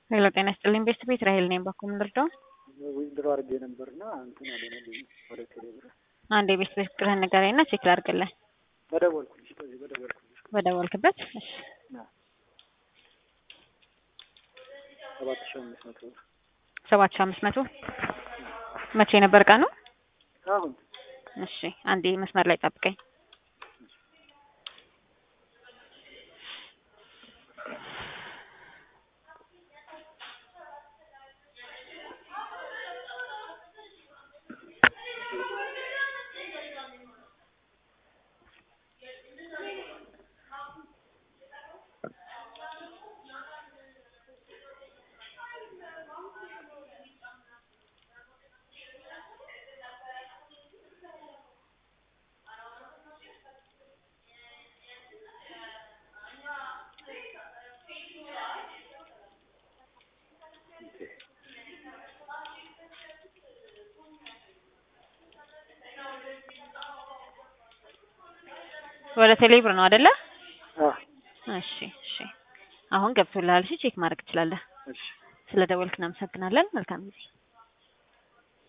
ሄሎ ጤና ይስጥልኝ ቤስት ቤት ራሄል ነኝ። ባኮ ምንርዳው ዊዝድሮ አድርጌ ነበርና እንትን አልሆነልኝም ወደ ቴሌብር አንድ የቤስት ቤት ቁጥርህን ንገረኝና ቼክ ላድርግልህ። በደወልኩልሽ በዚህ በደወልኩልሽ በደወልክበት እሺ ሰባት ሺህ አምስት መቶ ብር ሰባት ሺህ አምስት መቶ መቼ ነበር ቀኑ? አሁን እሺ አንዴ መስመር ላይ ጠብቀኝ። ወደ ቴሌብር ነው አይደለ? አ እሺ እሺ አሁን ገብቶልሃል። እሺ ቼክ ማድረግ ትችላለህ። እሺ ስለ ደወልክ እናመሰግናለን። መልካም ጊዜ